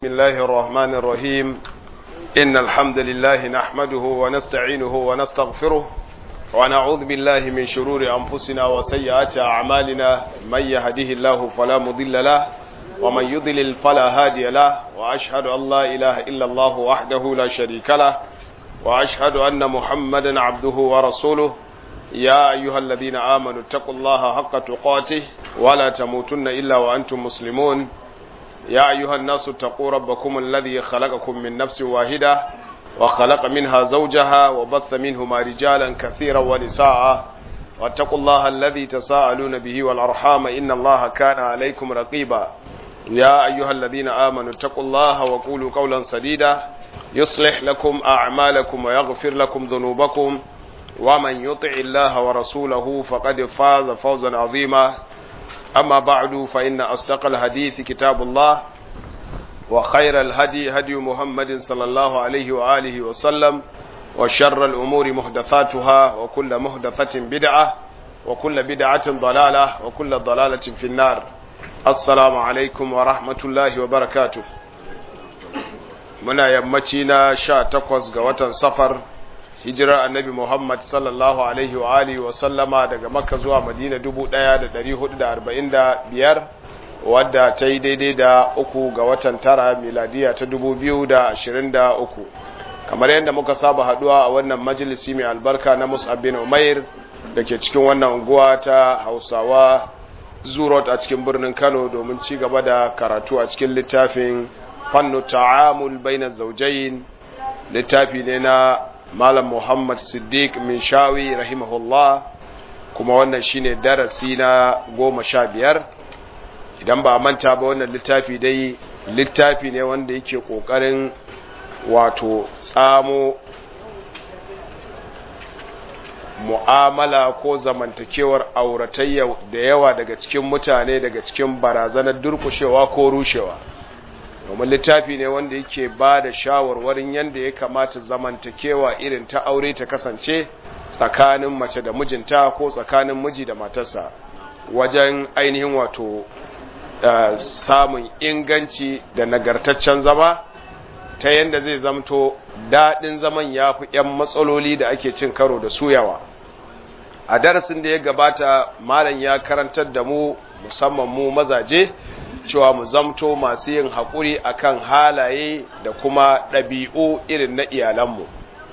بسم الله الرحمن الرحيم إن الحمد لله نحمده ونستعينه ونستغفره ونعوذ بالله من شرور أنفسنا وسيئات أعمالنا من يهده الله فلا مضل له ومن يضلل فلا هادي له وأشهد أن لا إله إلا الله وحده لا شريك له وأشهد أن محمدا عبده ورسوله يا أيها الذين آمنوا اتقوا الله حق تقاته ولا تموتن إلا وأنتم مسلمون يا أيها الناس اتقوا ربكم الذي خلقكم من نفس واحدة وخلق منها زوجها وبث منهما رجالا كثيرا ونساء واتقوا الله الذي تساءلون به والأرحام إن الله كان عليكم رقيبا يا أيها الذين آمنوا اتقوا الله وقولوا قولا سديدا يصلح لكم أعمالكم ويغفر لكم ذنوبكم ومن يطع الله ورسوله فقد فاز فوزا عظيما أما بعد فإن أصدق الحديث كتاب الله وخير الهدي هدي محمد صلى الله عليه وآله وسلم وشر الأمور محدثاتها وكل محدثة بدعة وكل بدعة ضلالة وكل ضلالة في النار السلام عليكم ورحمة الله وبركاته muna yammaci na sha takwas ga watan safar hijirar annabi Muhammad sallallahu alaihi wa alihi wa sallama daga Makka zuwa Madina 1445 wadda ta yi daidai da uku ga watan tara miladiya ta 2023 kamar yadda muka saba haduwa a wannan majalisi mai albarka na Mus'ab bin Umair da ke cikin wannan unguwa ta Hausawa Zurot a cikin birnin Kano domin ci gaba da karatu a cikin littafin Fannu Ta'amul Bainaz Zawjayn littafi ne na Malam Muhammad Siddiq min shawi rahimahullah kuma wannan shine darasi na goma sha biyar idan ba manta ba wannan littafi dai littafi ne wanda yake ƙoƙarin wato tsamo mu'amala ko zamantakewar auratayya da yawa daga cikin mutane daga cikin barazanar durkushewa ko rushewa domin littafi ne wanda yake ba da shawarwarin yadda ya kamata zamantakewa irin ta aure ta kasance tsakanin mace da mijinta ko tsakanin miji da matarsa wajen ainihin wato uh, samun inganci da nagartaccen zama ta yadda zai zamto daɗin zaman ya fi 'yan matsaloli da ake cin karo da suyawa a darasin da ya gabata malam ya karantar da mu musamman mu mazaje cewa mu zamto masu yin haƙuri akan halaye da kuma ɗabi'u irin na iyalanmu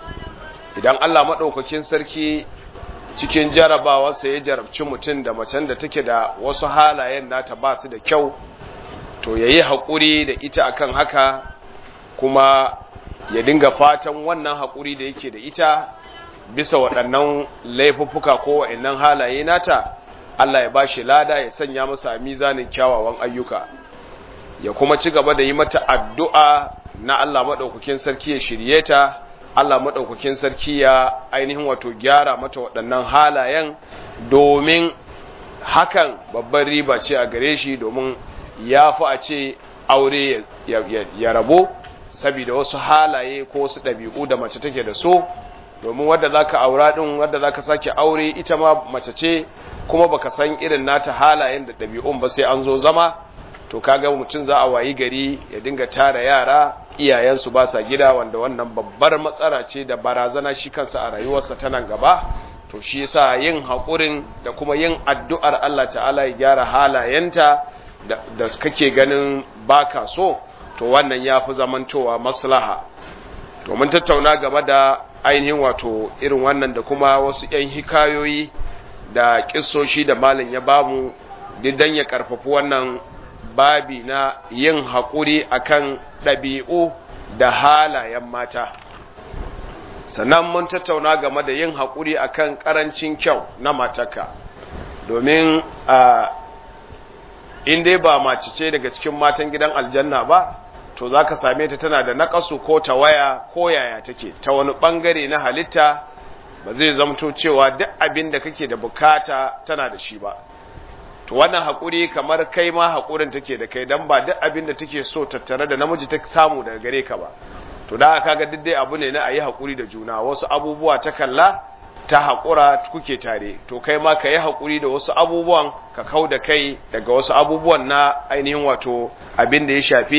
idan Allah maɗaukakin sarki cikin jarabawarsa ya jarabci mutum da macen da take da wasu halayen nata ba su da kyau to ya yi haƙuri da ita akan haka kuma ya dinga fatan wannan haƙuri da yake da ita bisa waɗannan laifuffuka ko waɗannan halaye nata Allah ya bashi lada ya sanya masa mizanin kyawawan ayyuka ya kuma ci gaba da yi mata addu'a na Allah maɗaukakin sarki ya shirye ta Allah maɗaukakin sarki ya ainihin wato gyara mata waɗannan halayen domin hakan babban riba ce a gare shi domin ya fi a ce aure ya rabo saboda wasu halaye ko wasu ɗabi'u da mace take da so domin wadda za ka aura ɗin wadda za ka sake aure ita ma mace ce kuma baka san irin nata halayen da ɗabi'un ba sai an zo zama to kaga mutum za a wayi gari ya dinga tara yara iyayensu ba sa gida wanda wannan babbar matsala ce da barazana shi kansa a rayuwarsa ta nan gaba to shi yasa yin haƙurin da kuma yin addu'ar Allah ta'ala ya gyara halayenta da kake ganin baka so to wannan ya fi zamantowa maslaha to mun tattauna game da ainihin wato irin wannan da kuma wasu 'yan hikayoyi da kissoshi da malin ya bamu didan ya karfafi wannan babi na yin haƙuri akan ɗabi'u da halayen mata sannan mun tattauna game da yin haƙuri akan ƙarancin kyau na mataka domin in dai ba mace ce daga cikin matan gidan aljanna ba to za ka same ta tana da naƙasu ko ta waya ko yaya take ta wani ɓangare na halitta ba zai zamto cewa duk abin da kake da bukata tana da shi ba to wannan haƙuri kamar kai ma haƙurin take da kai dan ba duk abin da take so tattare da namiji ta samu daga gare ka ba to da aka ga duk dai abu ne na ayi haƙuri da juna wasu abubuwa ta kalla ta haƙura kuke tare to kai ma ka yi haƙuri da wasu abubuwan ka kau da kai daga wasu abubuwan na ainihin wato abin da ya shafi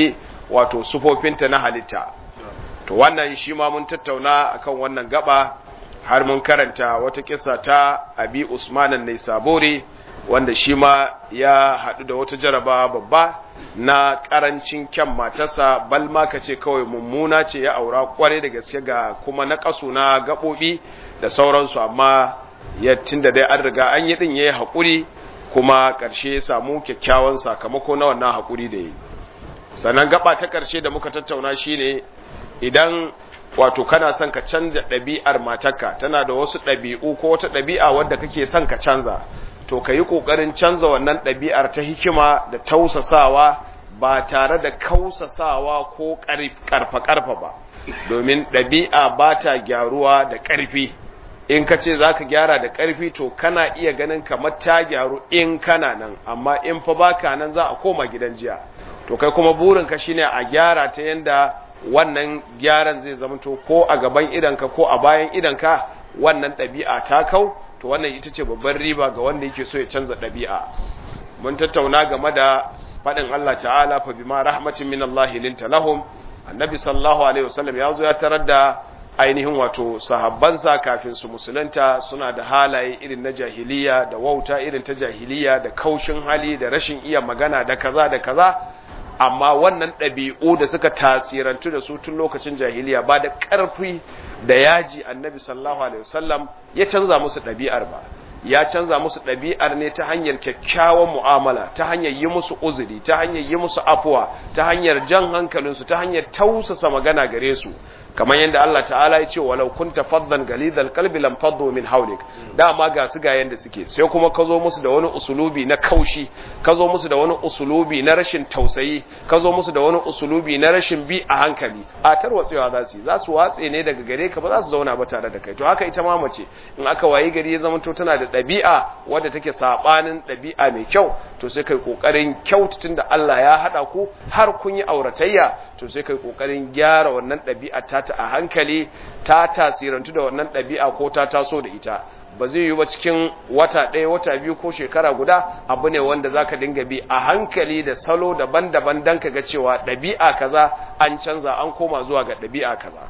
wato sufofinta na halitta to wannan shi ma mun tattauna akan wannan gaba har mun karanta wata kissa ta abi usman ne sabori wanda shi ma ya haɗu da wata jaraba babba na ƙarancin kyan matarsa bal ma ka ce kawai mummuna ce ya aura kware da gaske ga kuma na ƙasu na gaɓoɓi da sauransu amma ya da dai an riga an yi ɗin ya yi haƙuri kuma ƙarshe ya samu kyakkyawan sakamako na wannan haƙuri da yi sannan gaba ta ƙarshe da muka tattauna shine idan wato kana son ka canza ɗabi'ar matarka tana da wasu ɗabi'u ko wata ɗabi'a wadda kake son ka canza to ka yi ƙoƙarin canza wannan ɗabi'ar ta hikima da tausasawa ba tare da kausasawa ko ƙarfa-ƙarfa ba domin ɗabi'a ba ta gyaruwa da ƙarfi in ka ce za ka gyara da ƙarfi to kana iya ganin kamar ta gyaru in kana nan amma in fa baka nan za a koma gidan jiya to kai kuma burinka shine a gyara ta yanda wannan gyaran zai zamanto ko a gaban idanka ko a bayan idanka wannan ɗabi'a ta kau to wannan ita ce babban riba ga wanda yake so ya canza ɗabi'a mun tattauna game da faɗin Allah ta'ala fa bima rahmatin min Allah linta lahum annabi sallallahu alaihi wasallam ya zo ya tarar da ainihin wato sahabbansa kafin su musulunta suna da halaye irin na jahiliya da wauta irin ta jahiliya da kaushin hali da rashin iya magana da kaza da kaza amma wannan ɗabi'u da suka tasirantu da su tun lokacin jahiliya ba da ƙarfi da yaji annabi sallallahu alaihi wasallam ya canza musu ɗabi'ar ba ya canza musu ɗabi'ar ne ta hanyar kyakkyawan mu'amala ta hanyar yi musu uzuri ta hanyar yi musu afuwa ta hanyar jan hankalinsu ta hanyar tausasa magana gare su kamar yadda Allah ta'ala ya ce walau kunta faddan galidal qalbi lam faddu min hawlik dama ga su ga yanda suke sai kuma ka zo musu da wani usulubi na kaushi ka zo musu da wani usulubi na rashin tausayi ka zo musu da wani usulubi na rashin bi a hankali a tarwatsewa za su yi za su watse ne daga gare ka ba za su zauna ba tare da kai to haka ita ma mace in aka wayi gari ya zama to tana da ɗabi'a wadda take sabanin ɗabi'a mai kyau to sai kai kokarin kyaututun da Allah ya hada ku har kun yi auratayya to sai kai kokarin gyara wannan ɗabi'a ta ta a hankali ta tasirantu da wannan ɗabi'a ko ta taso da ita ba zai yi ba cikin wata ɗaya wata biyu ko shekara guda abu ne wanda zaka dinga bi a hankali da salo daban-daban don ka ga cewa ɗabi'a kaza an canza an koma zuwa ga ɗabi'a kaza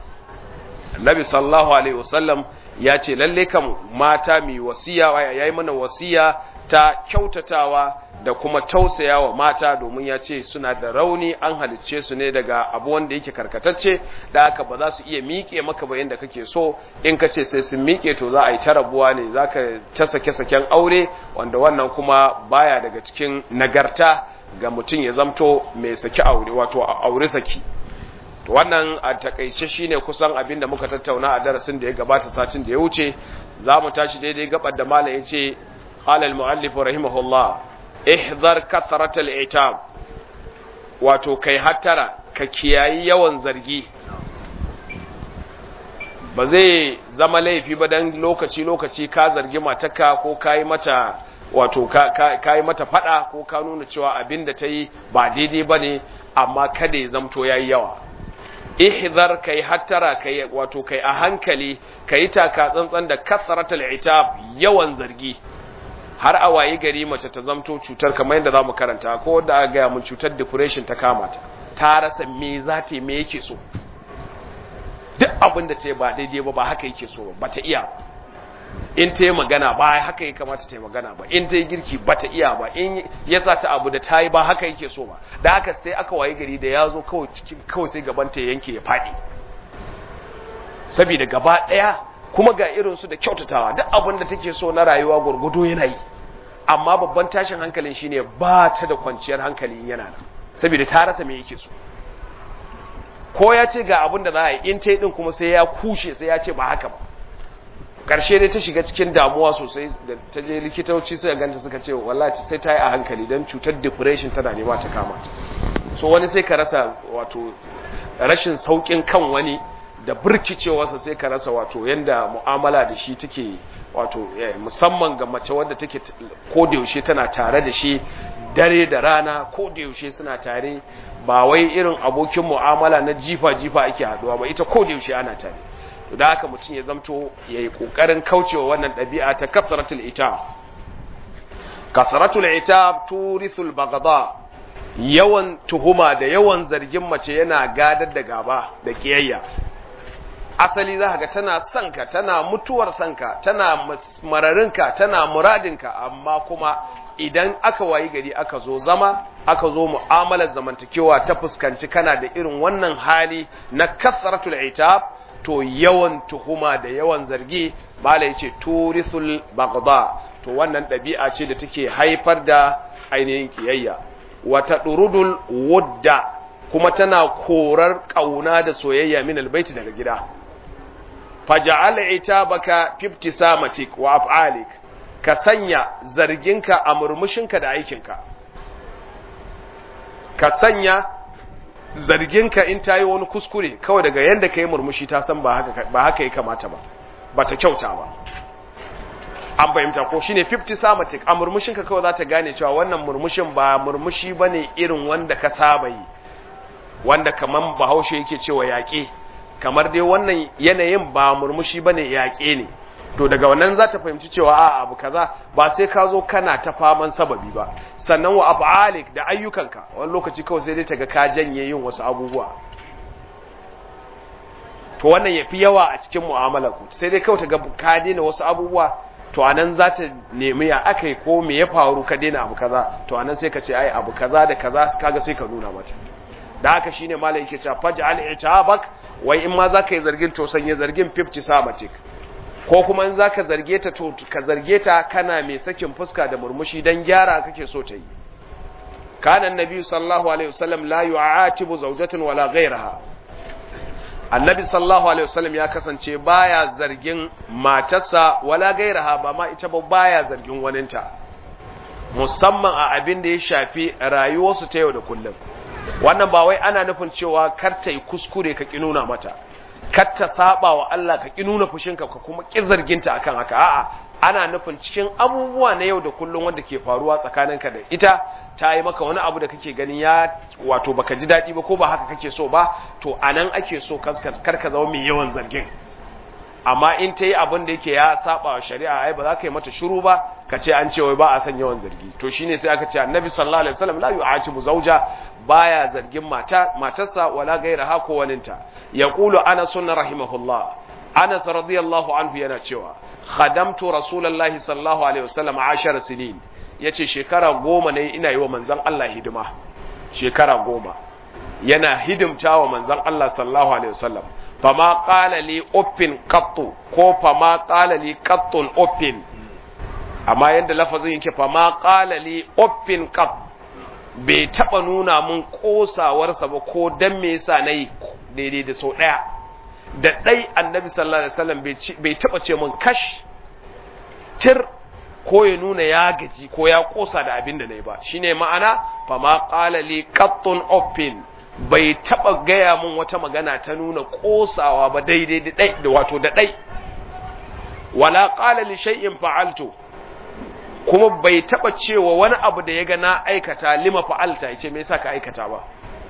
annabi sallallahu alaihi wasallam ya ce lalle kam mata mai wasiya ya yi mana wasiya ta kyautatawa da kuma tausaya wa mata domin ya ce suna da rauni an halicce su ne daga abu wanda yake karkatacce da haka ba za su iya miƙe maka ba yadda kake so in ka ce sai sun miƙe to za a yi ta rabuwa ne za ka ta sake-saken aure wanda wannan kuma baya daga cikin nagarta ga mutum ya zamto mai saki aure wato aure saki to wannan a takaice shine kusan abin da muka tattauna a darasin da ya gabata satin da ya wuce za mu tashi daidai gabar da malam ya ce قال المؤلف رحمه الله احذر كثرة العتاب wato kai hattara ka kiyayi yawan zargi ba zai zama laifi ba dan lokaci lokaci ka zargi matarka ko kai mata wato ka yi mata fada ko ka nuna cewa abin da ta yi ba daidai ba ne amma kada ya zamto ya yi yawa ihdhar kai hattara kai wato kai a hankali kai taka tsantsan da kasratul itab yawan zargi har a wayi gari mace ta zamto cutar kamar yadda zamu karanta ko da aka ga mun cutar depression ta kama ta ta rasa me za ta me yake so duk abin da ta ba daidai ba ba haka yake so ba ta iya in ta yi magana ba haka ya kamata ta yi magana ba in ta yi girki ba ta iya ba in ya sa ta abu da ta yi ba haka yake so ba da haka sai aka wayi gari da ya zo kawai cikin kawai sai gaban ta yanke ya faɗi saboda gaba ɗaya kuma ga irinsu da kyautatawa duk abin da take so na rayuwa gurgudu yana yi amma babban tashin hankalin shine ba ta da kwanciyar hankali yana nan saboda ta rasa me yake so ko ya ce ga abin da za a yi in ta yi din kuma sai ya kushe sai ya ce ba haka ba karshe dai ta shiga cikin damuwa sosai da ta je likitoci suka ganta suka ce wallahi sai ta yi a hankali don cutar depression tana nema ta kama ta so wani sai ka rasa wato rashin saukin kan wani da birkicewarsa sai ka rasa wato yanda mu'amala da shi take wato musamman ga mace wadda take ko da yaushe tana tare da shi dare da rana ko da yaushe suna tare ba wai irin abokin mu'amala na jifa jifa ake haduwa ba ita ko da yaushe ana tare da haka mutum ya zamto yayi kokarin kaucewa wannan ɗabi'a ta kasratul itab kasratul itab turithul baghdha yawan tuhuma da yawan zargin mace yana gadar da gaba da kiyayya asali za ga tana son ka tana mutuwar son ka tana mararinka tana muradinka amma kuma idan aka wayi gari aka zo zama aka zo mu'amalar zamantakewa ta fuskanci kana da irin wannan hali na kasratul itab to yawan tuhuma da yawan zargi bala yace turithul baghdha to wannan ɗabi'a ce da take haifar da ainihin kiyayya wata durudul wudda kuma tana korar kauna da soyayya min albayti daga gida faja'al itabaka fi ibtisamatik wa af'alik ka sanya zarginka a murmushinka da aikinka ka sanya zarginka in ta yi wani kuskure kawai daga yadda ka yi murmushi ta san ba haka ya kamata ba ba ta kyauta ba an fahimta ko shine 50 samatic a murmushinka kawai za ta gane cewa wannan murmushin ba murmushi ba ne irin wanda ka saba yi wanda kamar bahaushe yake cewa yaƙe kamar dai wannan yanayin ba murmushi ba ne yaƙe ne to daga wannan za ta fahimci cewa a abu kaza ba sai ka zo kana ta faman sababi ba sannan wa af'alik da ayyukanka wani lokaci kawai sai dai ta ga ka janye yin wasu abubuwa to wannan yafi yawa a cikin mu'amalar ku sai dai kawai ta ga ka daina wasu abubuwa to anan za ta nemi ya akai ko me ya faru ka daina abu kaza to anan sai ka ce ai abu kaza da kaza kaga sai ka nuna mata da haka shine malai yake cewa faj'al i'tabak wai in ma za ka yi zargin to sanye zargin 50 sabatik ko kuma in zaka zarge ta to ka zarge ta kana mai sakin fuska da murmushi dan gyara kake so ta yi kana annabi sallallahu alaihi wasallam la yu'atibu zawjatan wala ghayraha annabi sallallahu alaihi wasallam ya kasance baya zargin matarsa wala ghayraha ba ma ita ba baya zargin waninta musamman a abin da ya shafi rayuwarsu ta yau da kullum wannan ba wai ana nufin cewa kar ta yi kuskure ka ki nuna mata kar ta saba wa Allah ka ki nuna fushinka ka kuma ki zarginta akan haka a'a ana nufin cikin abubuwa na yau da kullum wanda ke faruwa tsakaninka da ita ta yi maka wani abu da kake gani ya wato baka ji daɗi ba ko ba haka kake so ba to anan ake so kar ka zama mai yawan zargin amma in ta yi abin da yake ya saba wa shari'a ai ba za ka yi mata shiru ba ka ce an ce wai ba a son yawan zargi to shine sai aka ce annabi sallallahu alaihi wasallam la yu'atibu zawja baya zargin mata matarsa wala gairaha ko waninta yaqulu anas rahimahullah anas radiyallahu anhu yana cewa khadamtu rasulullahi sallallahu alaihi wasallam 10 sinin yace shekara goma ne ina yi wa manzon Allah hidima shekara goma yana hidimta wa manzon Allah sallallahu alaihi wasallam fama qala li uffin qattu ko fama qala li qattun uffin amma yanda lafazin yake fama qala li uffin qatt bai taba nuna mun kosawarsa ba ko dan me yasa nayi daidai da sau daya da dai annabi sallallahu alaihi wasallam bai taba ce mun kash tir ko ya nuna ya gaji ko ya kosa da abin da nayi ba shine ma'ana fama qala li qattun uffin bai taba gaya mun wata magana ta nuna kosawa ba daidai da dai da wato da dai wala qala li shay'in fa'altu kuma bai taba cewa wani abu da ya ga na aikata lima fa'alta yace me yasa ka aikata ba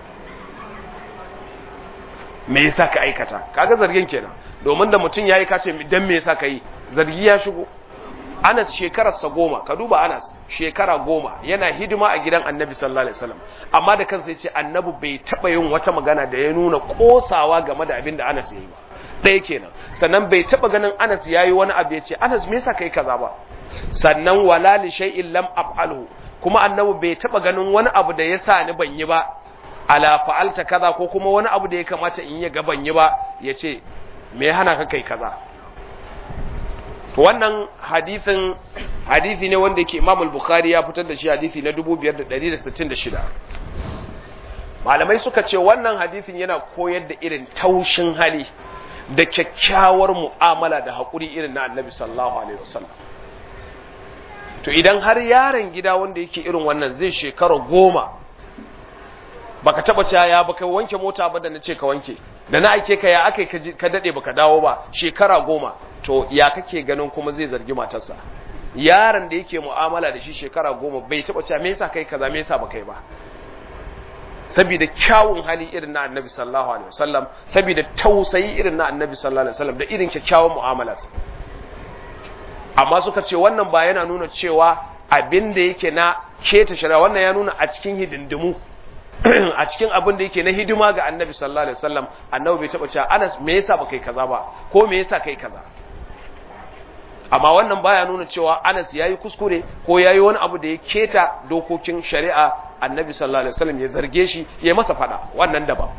me yasa ka aikata kaga zargin kenan domin da mutum yayi ka ce dan me yasa kai zargi ya shigo Anas shekararsa goma ka duba Anas shekara goma yana hidima a gidan Annabi sallallahu alaihi wasallam amma da kansa yace Annabi bai taba yin wata magana da ya nuna kosawa game da abin da Anas yayi ba ɗaya kenan sannan bai taba ganin Anas yayi wani abu yace Anas me yasa kai kaza ba sannan wala li shay'in lam af'alhu kuma Annabi bai taba ganin wani abu da yasa ni ban yi ba ala fa'alta kaza ko kuma wani abu da ya kamata in yi ga ban yi ba yace me ya hana ka kai kaza to wannan hadisin hadisi ne wanda yake Imam al-Bukhari ya fitar da shi hadisi na 5166 malamai suka ce wannan hadisin yana koyar da irin taushin hali da kyakkyawar mu'amala da haƙuri irin na Annabi sallallahu alaihi wasallam to idan har yaron gida wanda yake irin wannan zai shekara goma baka taba cewa ya baka wanke mota ba da nace ka wanke da na aike ka ya akai ka dade baka dawo ba shekara goma to ya kake ganin kuma zai zargi matarsa yaron da yake mu'amala da shi shekara goma bai taba cewa me yasa kai kaza me yasa baka yi ba saboda kyawun hali irin na annabi sallallahu alaihi wasallam saboda tausayi irin na annabi sallallahu alaihi wasallam da irin kyakkyawan mu'amalarsa amma suka ce wannan ba yana nuna cewa abin da yake na keta shari'a wannan ya nuna a cikin hidindimu a cikin abin da yake na hidima ga annabi sallallahu alaihi wasallam annabi bai taba cewa Anas me yasa ba kai kaza ba ko me yasa kai kaza amma wannan baya nuna cewa Anas yayi kuskure ko yayi wani abu da ya keta dokokin shari'a annabi sallallahu alaihi wasallam ya zarge shi ya masa fada wannan daban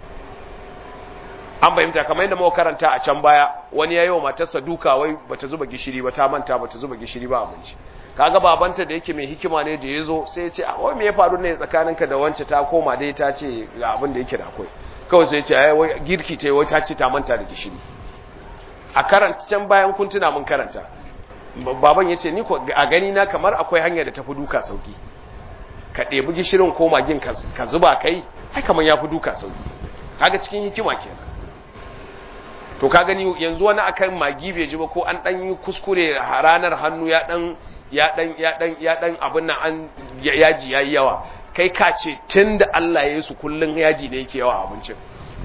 an fahimta kamar yadda muka karanta a can baya wani yayi wa matarsa duka wai bata zuba gishiri ba ta manta bata zuba gishiri ba abinci kaga babanta da yake mai hikima ne da yazo sai ya ce a wai me ya faru ne tsakaninka da wance ta koma dai ta ce ga abin da yake da akwai kawai sai ya ce ai wai girki ta wai ta ce ta manta da gishiri a karanta can bayan kun tuna mun karanta baban ya ce ni ko a gani na kamar akwai hanya da tafi duka sauki ka ɗebi gishirin ko magin ka zuba kai ai kamar ya fi duka sauki kaga cikin hikima kenan to ka gani yanzu wani akan magi bai ji ba ko an dan yi kuskure ranar hannu ya dan ya dan ya dan ya dan abin nan an yaji yayi yawa kai ka ce tunda Allah ya yi su kullun yaji ne yake yawa abincin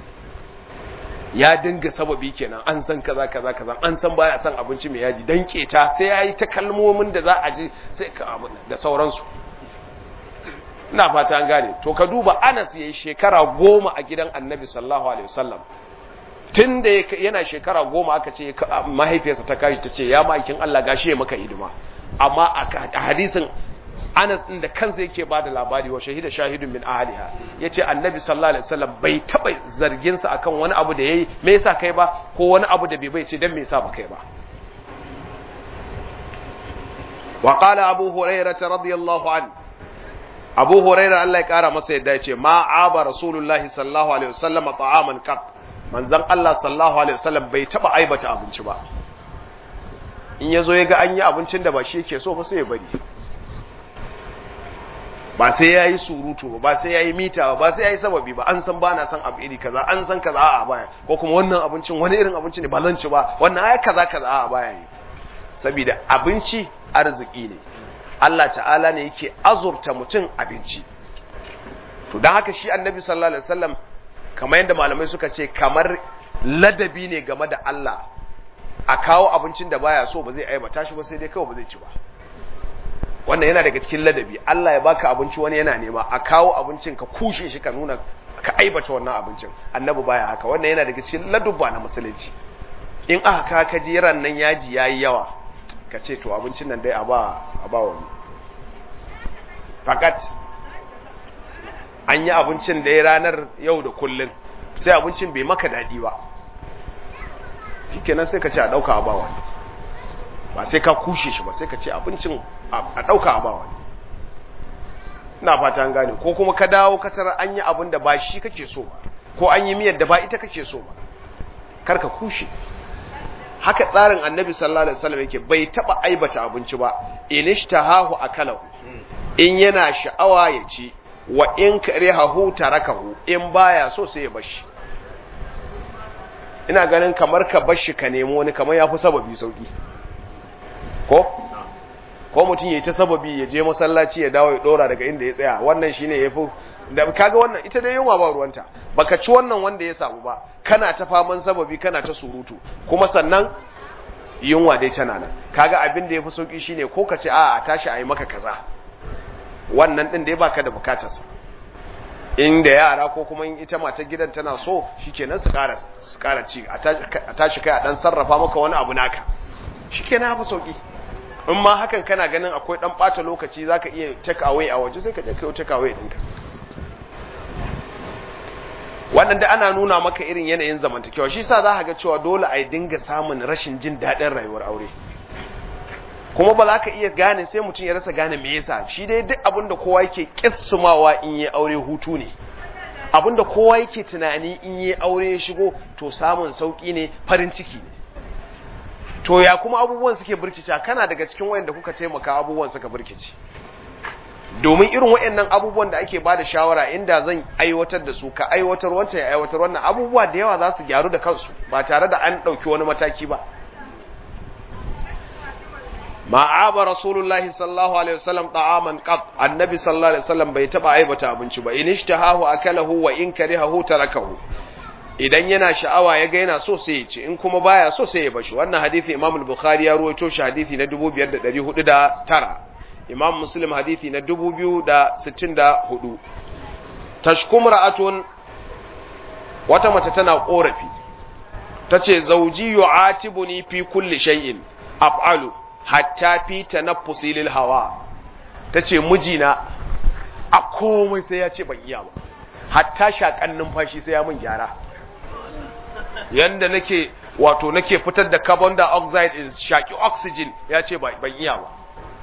ya dinga sababi kenan an san kaza kaza kaza an san baya san abinci mai yaji dan keta sai yayi ta kalmomin da za a ji sai ka da sauransu ina fata an gane to ka duba Anas yayi shekara goma a gidan Annabi sallallahu alaihi wasallam tun da yana shekara goma aka ce mahaifiyarsa ta kashi ta ce ya ma'aikin Allah gashi ya maka hidima amma a hadisin Anas din da kansa yake ba da labari wa shahida shahidun min ahliha yace annabi sallallahu alaihi wasallam bai taba zargin sa akan wani abu da yayi me yasa kai ba ko wani abu da bai bai ce dan me yasa ba kai ba wa qala abu hurairah radiyallahu anhu abu hurairah Allah ya kara masa yadda yace ma aba rasulullahi sallallahu alaihi wasallam ta'aman qat manzon Allah sallallahu alaihi wasallam bai taba aibata abinci ba in yazo ya ga an yi abincin da ba shi yake so ba sai ya bari ba sai yayi surutu ba sai yayi mita ba sai yayi sababi ba an san bana san abu iri kaza an san kaza a baya ko kuma wannan abincin wani irin abinci ne ba zan ci ba wannan ai kaza kaza a baya ne saboda abinci arziki ne Allah ta'ala ne yake azurta mutum abinci to dan haka shi annabi sallallahu alaihi wasallam kamar yadda malamai suka ce kamar ladabi ne game da Allah a kawo abincin da baya so ba zai aibata shi ba sai dai kawai ba zai ci ba wannan yana daga cikin ladabi Allah ya baka abinci wani yana nema a kawo abincin ka kushe shi ka nuna ka aibata wannan abincin annabi baya haka wannan yana daga cikin ladubba na musulunci in aka ka ka ji ran nan yaji yayi yawa ka ce to abincin nan dai a ba a ba wani fakat an yi abincin da ya ranar yau da kullun sai abincin bai maka daɗi ba shikenan sai ka ce a ɗauka a ba wani ba sai ka kushe shi ba sai ka ce abincin a ɗauka a ba wani ina fata an gane ko kuma ka dawo ka tara an yi abin da ba shi kake so ba ko an yi miyar da ba ita kake so ba kar ka kushe haka tsarin annabi sallallahu alaihi wasallam yake bai taba aibata abinci ba inishtahahu akalahu in yana sha'awa ya ci wa in karihahu tarakahu in baya so sai ya bashi ina ganin kamar ka bashi ka nemo wani kamar yafi sababi sauki ko ko mutum yayi ta sababi ya je masallaci ya dawo ya dora daga inda ya tsaya wannan shine yafi da kaga wannan ita dai yunwa ba ruwanta baka ci wannan wanda ya samu ba kana ta faman sababi kana ta surutu kuma sannan yunwa dai tana nan kaga abin da yafi sauki shine ko ka ce a a tashi ayi maka kaza wannan din da ya baka da bukatarsa inda yara ko kuma in ita matar gidan tana so shikenan su ƙara su ƙara ci a tashi kai a dan sarrafa maka wani abu naka shikenan hafi sauki in ma hakan kana ganin akwai dan bata lokaci zaka iya take away a waje sai ka je kai take away ɗinka wannan da ana nuna maka irin yanayin zamantakewa shi sa za ka ga cewa dole a dinga samun rashin jin daɗin rayuwar aure kuma ba za ka iya gane sai mutum ya rasa gane me yasa shi dai duk abin da kowa yake kissumawa in yi aure hutu ne abin da kowa yake tunani in yi aure ya shigo to samun sauki ne farin ciki ne to ya kuma abubuwan suke birkice kana daga cikin wayanda kuka taimaka abubuwan suka birkice domin irin waɗannan abubuwan da ake bada shawara inda zan aiwatar da su ka aiwatar wancan ya aiwatar wannan abubuwa da yawa za su gyaru da kansu ba tare da an ɗauki wani mataki ba ma'aba rasulullahi sallallahu alaihi wasallam ta'aman qat annabi sallallahu alaihi wasallam bai taba aibata abinci ba in ishtahahu akalahu wa in karihahu tarakahu idan yana sha'awa ya ga yana so sai ya ci in kuma baya so sai ya bashi wannan hadisi imam al-bukhari ya ruwaito shi hadisi na 2409 imam muslim hadithi na 2064 tashkum ra'atun wata mace tana korafi tace zauji yu'atibuni fi kulli shay'in af'alu hatta fi tanaffusi lil hawa tace mijina a komai sai ya ce ban iya ba hatta shakan numfashi sai ya mun gyara yanda nake wato nake fitar da carbon dioxide in shaki oxygen ya ce ban iya ba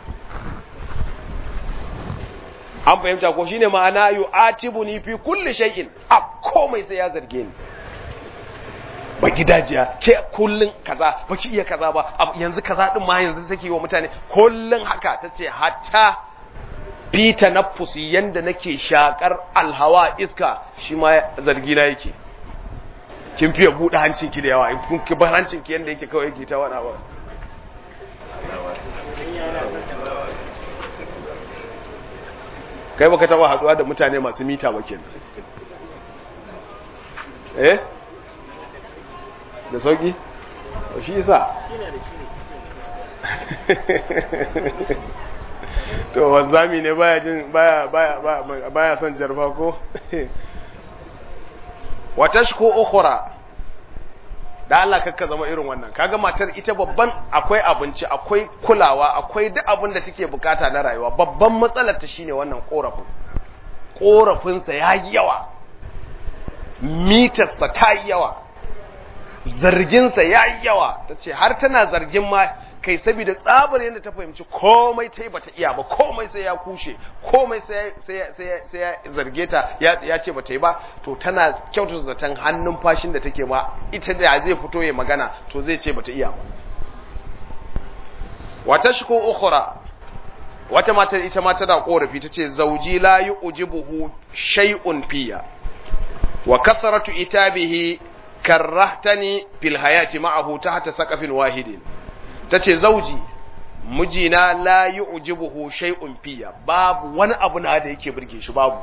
an fahimta ko shine ma'ana yu'atibuni fi kulli shay'in a komai sai ya zarge ni ba gidajiya ke kullun kaza ba ki iya kaza ba yanzu kaza din ma yanzu take wa mutane kullun haka tace hatta fita naffusi yanda nake shakar alhawa iska shi ma zargi na yake kin fiye buɗe hancin ki da yawa in kun ki bar hancin ki yanda yake kawai yake ta wani abu kai baka taba haduwa da mutane masu mita ba kenan eh da sauki shi yasa to wanzami ne baya jin baya baya baya son jarfa ko wa tashku ukhra da Allah kakka zama irin wannan kaga matar ita babban akwai abinci akwai kulawa akwai duk abin da take bukata na rayuwa babban matsalar ta shine wannan korafin korafin sa yayi yawa mitar sa ta yi yawa zargin sa yayi yawa tace har tana zargin ma kai saboda tsabar yadda ta fahimci komai ta yi bata iya ba komai sai ya kushe komai sai ya zarge ta ya ce bata yi ba to tana kyautar zaton hannun fashin da take ma ita da zai fito ya magana to zai ce bata iya ba wata shiko ukhra wata matar ita ma tana korafi tace zauji la yujibuhu shay'un fiya wa kasratu itabihi karrahtani fil hayati ma'ahu tahta saqafin wahidin ta ce zauji mijina la yi ujibuhu shay'un fiya babu wani abu na da yake burge shi babu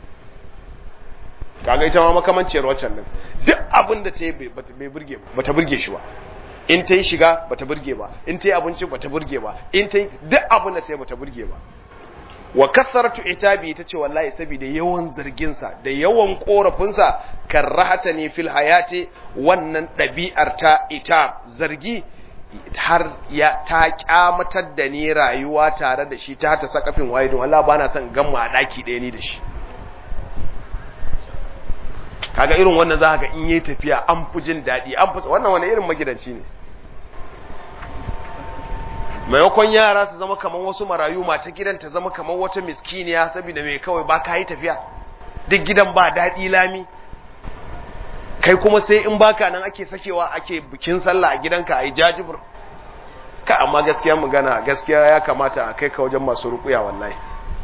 kaga ita ma makamanciyar waccan nan duk abin da ta yi bai burge bata burge shi ba in ta yi shiga bata burge ba in ta yi abinci bata burge ba in ta yi duk abin da ta yi bata burge ba wa kasaratu itabi ta ce wallahi saboda yawan zarginsa da yawan korafinsa karrahata ne fil hayati wannan ɗabi'ar ta ita zargi har ya ta kyamatar da ni rayuwa tare da shi ta ta sakafin waye don Allah bana son gamma a daki ɗaya ni da shi kaga irin wannan za ga in yi tafiya an fi jin daɗi an fi wannan wani irin magidanci ne maimakon yara su zama kamar wasu marayu mata gidan ta zama kamar wata miskiniya saboda mai kawai ba ka yi tafiya duk gidan ba daɗi lami kai kuma sai in baka nan ake sakewa ake bikin sallah a gidanka a yi jajibur ka amma gaskiya magana gaskiya ya kamata a kai ka wajen masu rukuya wallahi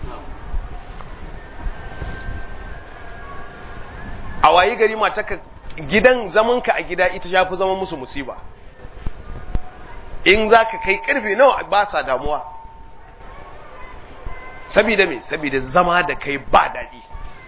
a wayi gari mataka gidan zamanka a gida ita ya fi zama musu musiba in za ka kai karfe nawa ba sa damuwa sabida me sabida zama da kai ba daɗi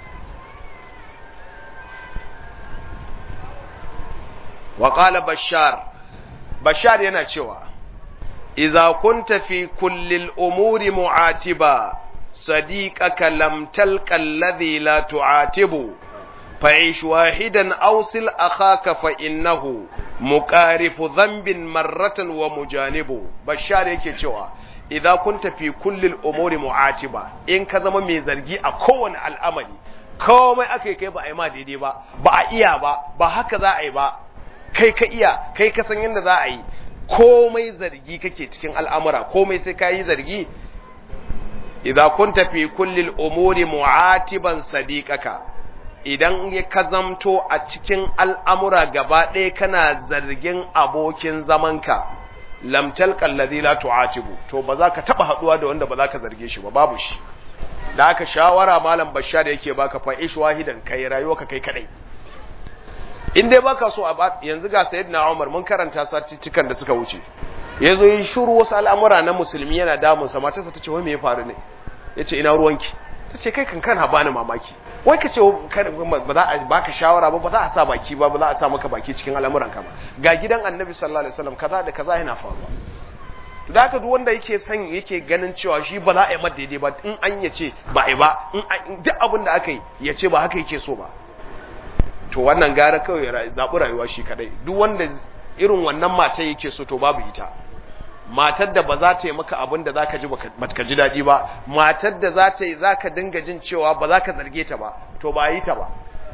وقال بشار بشار yana cewa idza kunta fi kulli al-umuri mu'atiba sadiqaka lam talqa alladhi la tu'atibu fa'ish wahidan awsil akhaka fa innahu muqarifu dhanbin marratan wa mujanibu bashar yake cewa idza kunta fi kulli al-umuri mu'atiba in ka zama mai zargi a kowane al'amari komai akai kai ba a yi ma daidai ba ba a iya ba ba haka za a yi ba kai ka iya kai ka san yadda za a yi komai zargi kake cikin al'amura komai sai ka yi zargi idan kun tafi kullil umuri mu'atiban sadiqaka idan ya ka zamto a cikin al'amura gaba ɗaya kana zargin abokin zamanka lamtal kallazi la tu'atibu to ba za ka taba haduwa da wanda ba za ka zarge shi ba babu shi da aka shawara malam bashar yake baka fa ish wahidan kai rayuwa ka kai kadai in dai baka so a yanzu ga sayyidina Umar mun karanta cikan da suka wuce yazo yi shiru wasu al'amura na musulmi yana damun sa matarsa tace wai me ya faru ne yace ina ruwanki tace kai kan kana bani mamaki wai ka ce ba za a baka shawara ba ba za a sa baki ba ba za a sa maka baki cikin al'amuran ka ba ga gidan annabi sallallahu alaihi wasallam kaza da kaza yana faruwa to da haka duk wanda yake son yake ganin cewa shi ba za a yi mata daidai ba in an ya ce ba a yi ba in duk abin da aka yi ya ce ba haka yake so ba to wannan gara kawai ya zaɓi rayuwa shi kadai duk wanda irin wannan mata yake so to babu ita matar da ba za ta yi maka abin da za ka ji ba ka ji daɗi ba matar da za ta yi za ka dinga jin cewa ba za ka zarge ta ba to ba yi ta ba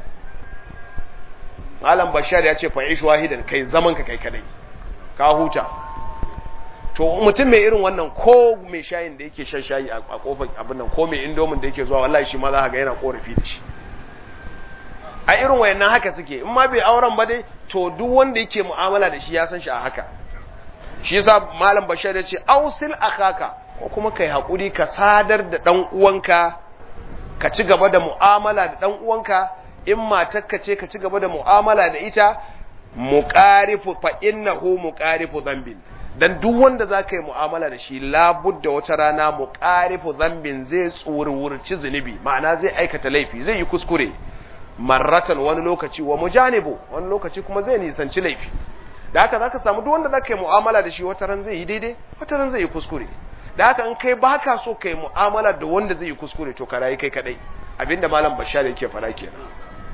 malam bashar ya ce fa'ish wahidan kai zaman ka kai kadai ka huta to mutum mai irin wannan ko mai shayin da yake shan shayi a kofar abin nan ko mai indomin da yake zuwa wallahi shi ma za ka ga yana korafi da shi a irin wayannan haka suke in ma bai auren ba dai to duk wanda yake mu'amala da shi ya san shi a haka shi yasa malam bashar ya ce ausil akaka ko kuma kai hakuri ka sadar da dan uwanka ka ci gaba da mu'amala da dan uwanka in matarka ce ka ci gaba da mu'amala da ita muqarifu fa innahu muqarifu dhanbin dan duk wanda zaka yi mu'amala da shi labudda wata rana muqarifu dhanbin zai tsurwurci zunubi ma'ana zai aikata laifi zai yi kuskure marratan wani lokaci wa mujanibu wani lokaci kuma zai nisanci laifi da haka zaka samu duk wanda zaka yi mu'amala da shi wata ran zai yi daidai wata ran zai yi kuskure da haka in kai baka so kai mu'amala da wanda zai yi kuskure to ka rayu kai kadai abinda malam bashar yake fara kenan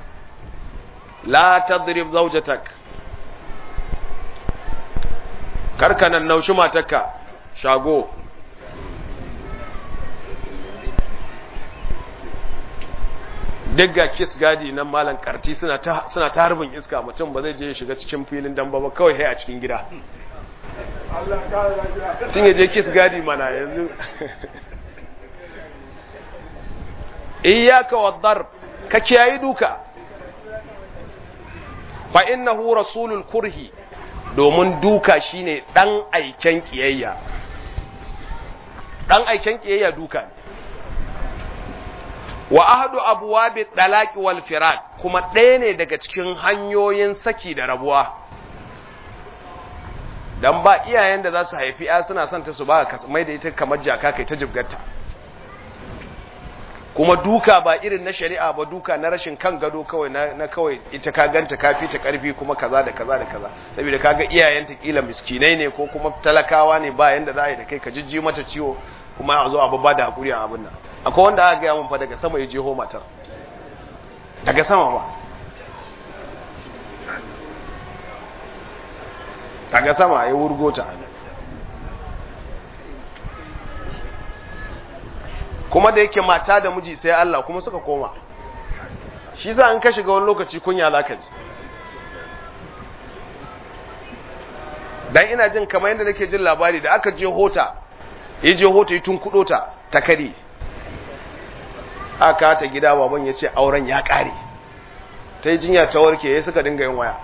la tadrib zawjatak karka nan naushi matarka shago duk ga kiss gadi nan malam karti suna ta suna ta harbin iska mutum ba zai je ya shiga cikin filin damba ba kawai hai a cikin gida tun ya je kiss gadi mana yanzu iyyaka wadar ka kiyayi duka fa innahu rasulul kurhi domin duka shine dan aiken kiyayya dan aiken kiyayya duka ne wa ahadu abwabi talaqi wal firaq kuma ɗaya ne daga cikin hanyoyin saki da rabuwa dan ba iyayen da za su haifi ya suna son ta su ba ka mai da ita kamar jaka kai ta jibgarta kuma duka ba irin na shari'a ba duka na rashin kan gado kawai na, kawai ita ka ganta kafi ta karfi kuma kaza da kaza da kaza saboda kaga iyayenta kila miskinai ne ko kuma talakawa ne ba yanda za a yi da kai ka jijji mata ciwo kuma a zo a babba da hakuri a abin nan akwai wanda aka gaya mun fa daga sama ya jeho matar daga sama ba daga sama ya wurgo ta kuma da yake mata da miji sai Allah kuma suka koma shi za an ka shiga wani lokaci kunya za ka ji dan ina jin kamar yadda nake jin labari da aka je hota ya je hota yi tun kudo ta ta kare aka ta gida baban ya ce auren ya kare ta yi jinya ta warke ya suka dinga yin waya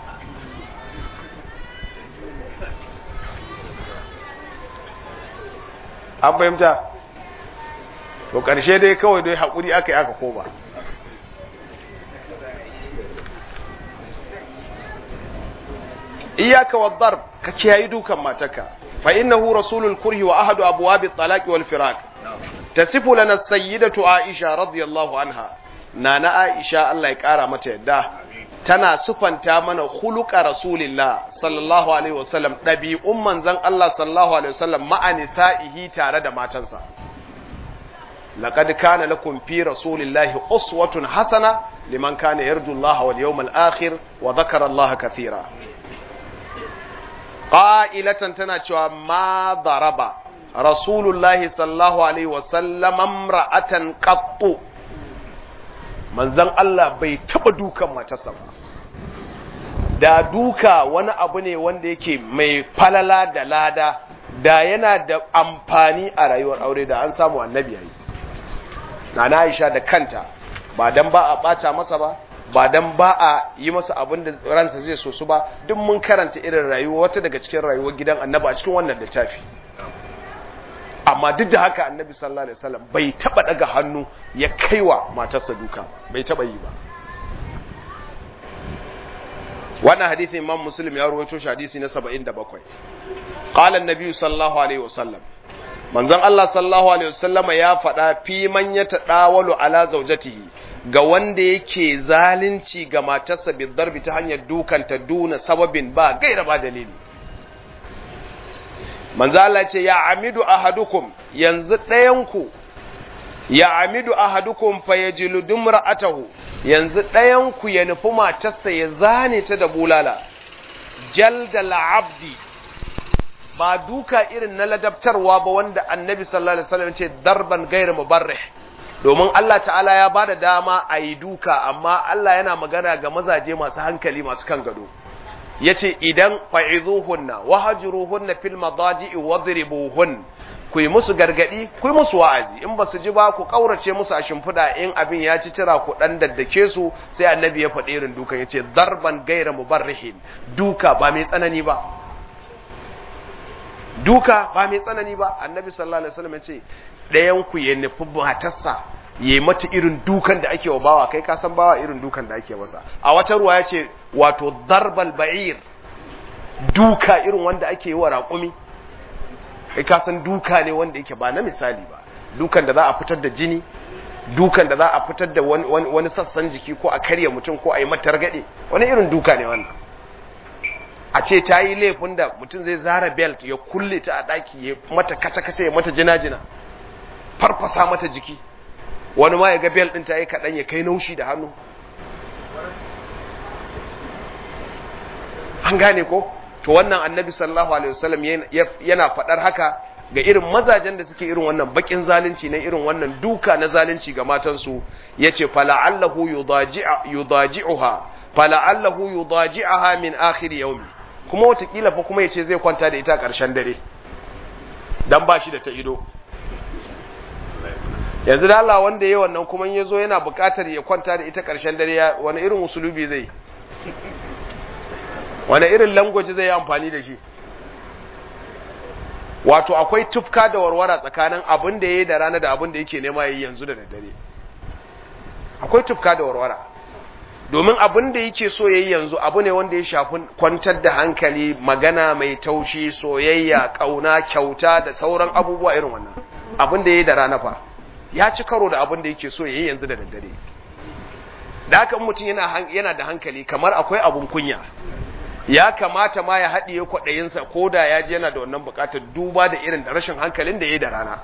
an fahimta to ƙarshe dai kawai dai haƙuri aka yi aka koma iyaka wadar ka kiyayi dukan matarka fa innahu rasulul kurhi wa ahadu abwabi talaqi wal firaq tasifu lana sayyidatu aisha radiyallahu anha nana aisha Allah ya kara mata yadda tana sufanta mana khuluqa rasulillah sallallahu alaihi wasallam dabi'un manzon Allah sallallahu alaihi wasallam ma'a nisa'ihi tare da matansa laqad kana lakum fi rasulillahi uswatun hasana liman kana yarju Allah wal yawmal akhir wa dhakara Allah kathira qa'ilatan tana cewa ma daraba rasulullahi sallallahu alaihi wasallam amra'atan qattu manzon Allah bai taba dukan matarsa ba da duka wani abu ne wanda yake mai falala da lada da yana da amfani a rayuwar aure da an samu annabi yayi nana Aisha da kanta ba dan ba a bata masa ba ba dan ba a yi masa abin da ransa zai so su ba duk mun karanta irin rayuwa wata daga cikin rayuwar gidan annabi a cikin wannan littafi amma duk da haka annabi sallallahu alaihi wasallam bai taba daga hannu ya kaiwa matarsa duka bai taba yi ba wannan hadisi imam muslim ya rawaito shi hadisi na 77 qala an-nabi sallallahu alaihi wasallam manzon Allah sallallahu alaihi wasallama ya faɗa fi man ya tadawalu ala zawjatihi ga wanda yake zalunci ga matarsa bi darbi ta hanyar dukanta duna sababin ba gaira ba dalili manzo Allah ce ya amidu ahadukum yanzu ɗayanku ya amidu ahadukum fa yajilu dumra'atahu yanzu ɗayanku ya nufi matarsa ya zane ta da bulala jaldal abdi ba duka irin na ladabtarwa ba wanda annabi sallallahu alaihi wasallam ce darban gairu mubarrih domin Allah ta'ala ya bada dama a yi duka amma Allah yana magana ga mazaje masu hankali masu kan gado yace idan fa'izuhunna wahjuruhunna fil madaji'i wadribuhun ku yi musu gargadi ku yi musu wa'azi in ba su ji ba ku kaurace musu a shimfiɗa in abin ya ci tira ku dan daddake su sai annabi ya faɗi irin dukan yace darban gaira mubarrihin duka ba mai tsanani ba duka ba mai tsanani ba annabi sallallahu alaihi wasallam yace ɗayan ku ya nufi matarsa ya yi mata irin dukan da ake wa bawa kai ka san bawa irin dukan da ake masa a wata ruwa ya ce wato darbal ba'ir duka irin wanda ake yi wa raƙumi kai ka san duka ne wanda yake ba na misali ba dukan da za a fitar da jini dukan da za a fitar da wani, wani sassan jiki ko a karya mutum ko a yi mata ragade wani irin duka ne wannan a ce ta yi laifin da mutum zai zara belt ya kulle ta a ɗaki ya mata kace-kace ya mata jina-jina farfasa mata jiki wani ma ya ga bel ɗin ta yi kaɗan ya kai naushi da hannu an gane ko to wannan annabi sallallahu alaihi wasallam yana faɗar haka ga irin mazajen da suke irin wannan bakin zalunci na irin wannan duka na zalunci ga matansu yace fala'allahu yudaji'uha fala'allahu yudaji'aha min akhir yawmi kuma watakila fa kuma yace zai kwanta da ita ƙarshen dare dan ba shi da ta ido yanzu da Allah wanda ya wannan kuma ya zo yana buƙatar ya kwanta da ita ƙarshen dare wani irin usulubi zai wani irin langwaji zai yi amfani da shi wato akwai tufka da warwara tsakanin abin da ya yi da rana da abin da yake nema ya yi yanzu da daddare akwai tufka da warwara domin abin da yake so ya yi yanzu abu ne wanda ya shafi kwantar da hankali magana mai taushi soyayya ƙauna kyauta da sauran abubuwa irin wannan abin da ya yi da rana fa ya ci karo da abin da yake so ya yi yanzu da daddare da haka mutum yana da hankali kamar akwai abun kunya ya kamata ma ya haɗiye kwaɗayinsa ko da ya ji yana da wannan buƙatar duba da irin da rashin hankalin da ya yi da rana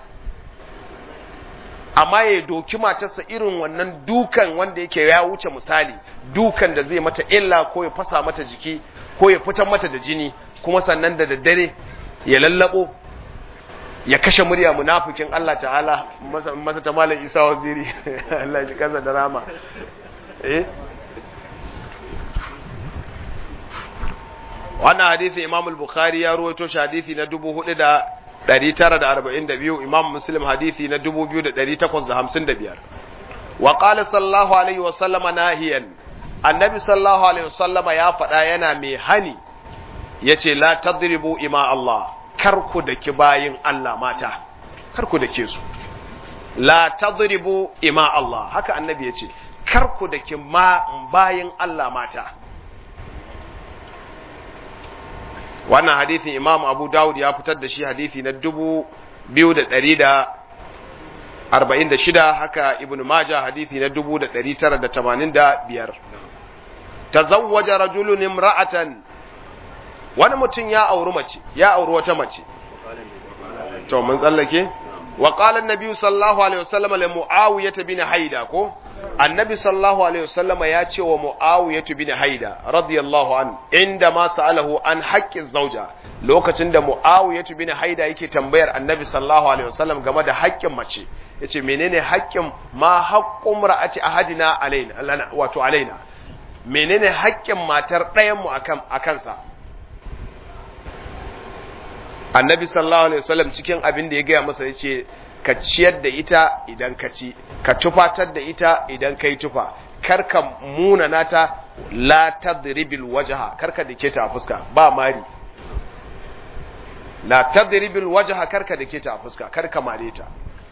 amma ya doki matarsa irin wannan dukan wanda yake ya wuce misali dukan da zai mata illa ko ya fasa mata jiki ko ya fitar mata da jini kuma sannan da daddare ya lallabo ya kashe murya munafikin Allah ta'ala masa ta malam Isa waziri Allah ya kansa da rama eh wannan hadisi Imam al-Bukhari ya ruwaito shi hadisi na 4942 Imam Muslim hadisi na 2855 wa qala sallallahu alaihi wa sallama nahiyan annabi sallallahu alaihi wa sallama ya faɗa yana mai hani yace la tadribu ima Allah kar ku daki bayin Allah mata kar ku dake su la tadribu ima Allah haka annabi yace kar ku daki ma bayin Allah mata wannan hadithin imam abu dawud ya fitar da shi hadithi na dubu biyu da ɗari da arba'in da shida haka ibn majah hadithi na dubu da ɗari tara da tamanin da biyar tazawwaja rajulun imra'atan wani mutum ya auri mace ya auri wata mace to mun tsallake wa qala an-nabi sallallahu alaihi wasallam li muawiyah bin haida ko annabi sallallahu alaihi wasallam ya ce wa muawiyah bin haida radiyallahu an inda ma sa'alahu an haqqin zauja lokacin da muawiyah bin haida yake tambayar annabi sallallahu alaihi wasallam game da haƙƙin mace yace menene haƙƙin ma haqqum ra'ati ahadina alaina wato alaina menene haƙƙin matar ɗayan mu akan akansa annabi sallallahu alaihi wasallam cikin abin da ya gaya masa yace ka ciyar da ita idan ka ci ka tufatar da ita idan ka yi tufa kar ka muna nata la tadribil wajha kar ka dake ta a fuska ba mari la tadribil wajha kar ka dake ta a fuska kar ka mare ta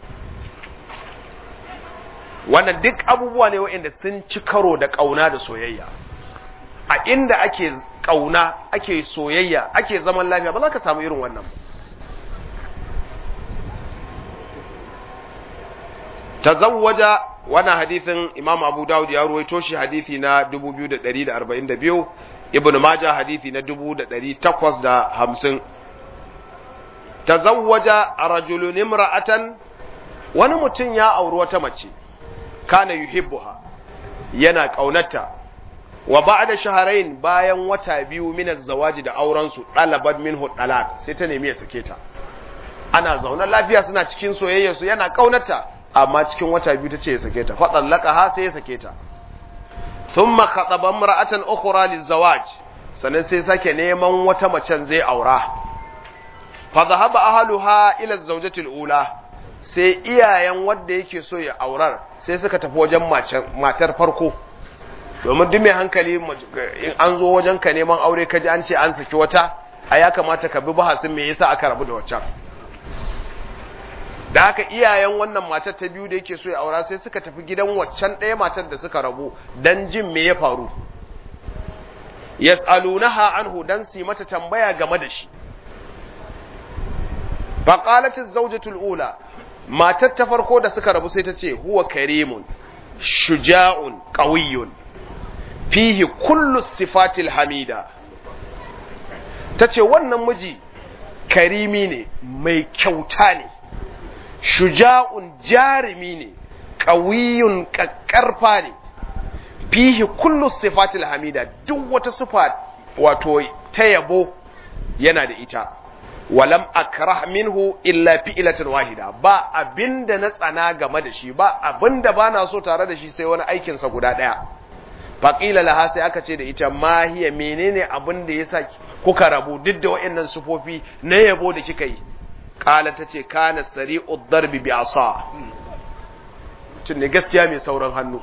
wannan duk abubuwa ne waɗanda sun ci karo da ƙauna da soyayya a inda ake ƙauna ake soyayya ake zaman lafiya ba za ka samu irin wannan tazawwaja wannan hadithin imam abu dawud ya ruwaito shi hadithi na 2142 ibn majah hadithi na 1850 tazawwaja rajulun imra'atan wani mutum ya auri wata mace kana yuhibbuha yana kaunarta wa ba'da shahrayn bayan wata biyu min zawaji da auren su dalabat minhu talaq sai ta nemi ya sake ta ana zaune lafiya suna cikin soyayya su yana kaunarta amma cikin wata biyu tace ya sake ta fa ha sai ya sake ta thumma khataba imra'atan ukhra lizawaj sannan sai sake neman wata macen zai aura fa dhahaba ahluha ila zawjati ula sai iyayen wanda yake so ya aurar sai suka tafi wajen matar farko domin duk mai hankali in an zo wajen ka neman aure kaji an ce an saki wata a ya kamata ka bi bahasin me yasa aka rabu da waccan da haka iyayen wannan matar ta biyu da yake so ya aura sai suka tafi gidan waccan ɗaya matar da suka rabu dan jin me ya faru yas'alunaha anhu dan su mata tambaya game da shi faqalat az-zawjatu al-ula matar ta farko da suka rabu sai ta ce huwa karimun shuja'un qawiyyun fihi kullu sifatil hamida tace wannan miji karimi ne mai kyauta ne shuja'un jarimi ne qawiyyun kakkarfa ne fihi kullu sifatil hamida duk wata sifa wato ta yabo yana da ita walam akrah minhu illa fi'latan wahida ba abinda na tsana game da shi ba abinda bana so tare da shi sai wani aikin sa guda daya faqila laha sai aka ce da ita ma hiya menene abinda yasa kuka rabu duk da wayannan sufofi na yabo da kika yi qala tace kana sari'ud darbi bi asa tun ne gaskiya mai sauran hannu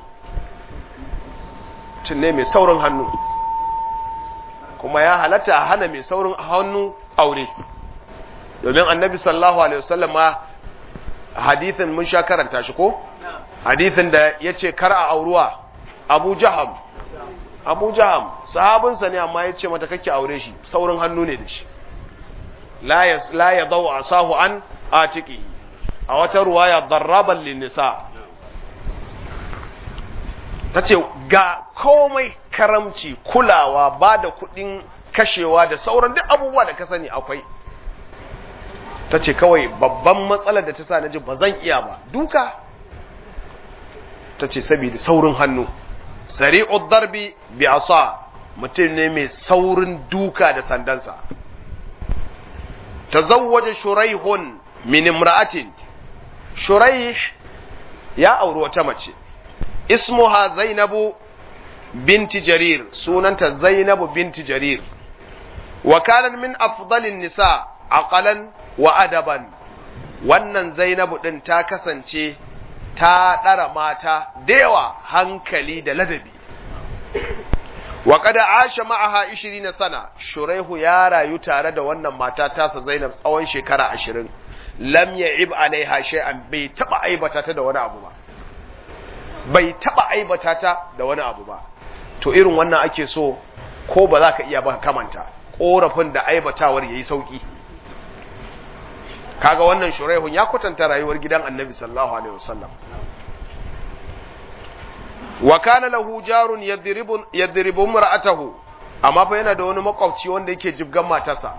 tun ne mai sauran hannu kuma ya halatta a hana mai saurin hannu aure domin annabi sallallahu alaihi wasallam ma hadithin mun sha karanta shi ko hadithin da ya ce kar a auruwa abu jaham abu jaham sahabinsa ne amma ya ce mata kake aure shi saurin hannu ne da shi la ya zau a sahu an a ciki a wata ruwaya darraban linnisa ta ce ga komai karamci kulawa ba da kudin kashewa da sauran duk abubuwa da ka sani akwai ta ce kawai babban matsalar da ta sa na ji ba zan iya ba duka ta ce saboda saurin hannu sari'ud darbi bi asa mutum ne mai saurin duka da sandansa tazawwaja shuraihun min imra'atin shuraih ya auri wata mace ismuha zainabu binti jarir sunanta zainabu binti jarir wa kanat min afdalin nisa aqalan wa adaban wannan zainabu din ta kasance ta ɗara mata da yawa hankali da ladabi wa kada asha ma'aha 20 sana shuraihu ya rayu tare da wannan mata tasa zainab tsawon shekara 20 lam ya'ib alaiha shay'an bai taba aibata ta da wani abu ba bai taba aibata ta da wani abu ba to irin wannan ake so ko ba za ka iya ba kamanta korafin da aibatawar yayi sauki kaga wannan shuraihun ya kwatanta rayuwar gidan annabi sallallahu alaihi wasallam wa kana lahu jarun yadribu yadribu mar'atahu amma fa yana da wani makwabci wanda yake jibgan matarsa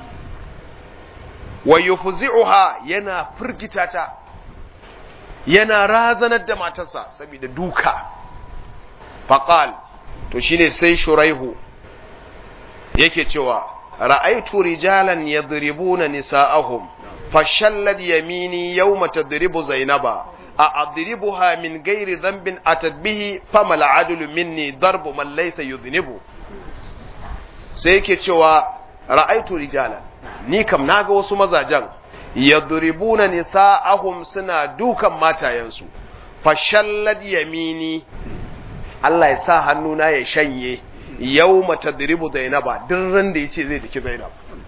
wa yufzi'uha yana firgita ta yana razanar da matarsa saboda duka faqal to shine sai shuraihu yake cewa ra'aitu rijalan yadribuna nisa'ahum فشلت يميني يوم تضرب زينبا أضربها من غير ذنب أتت به فما العدل مني ضرب من ليس يذنب سيكي cewa ra'aitu rijala ni kam naga wasu mazajen yadribuna nisa'ahum suna dukan matayensu fashallad yamini Allah ya sa hannuna ya shanye yawma tadribu zainaba duk ran da yace zai daki zainab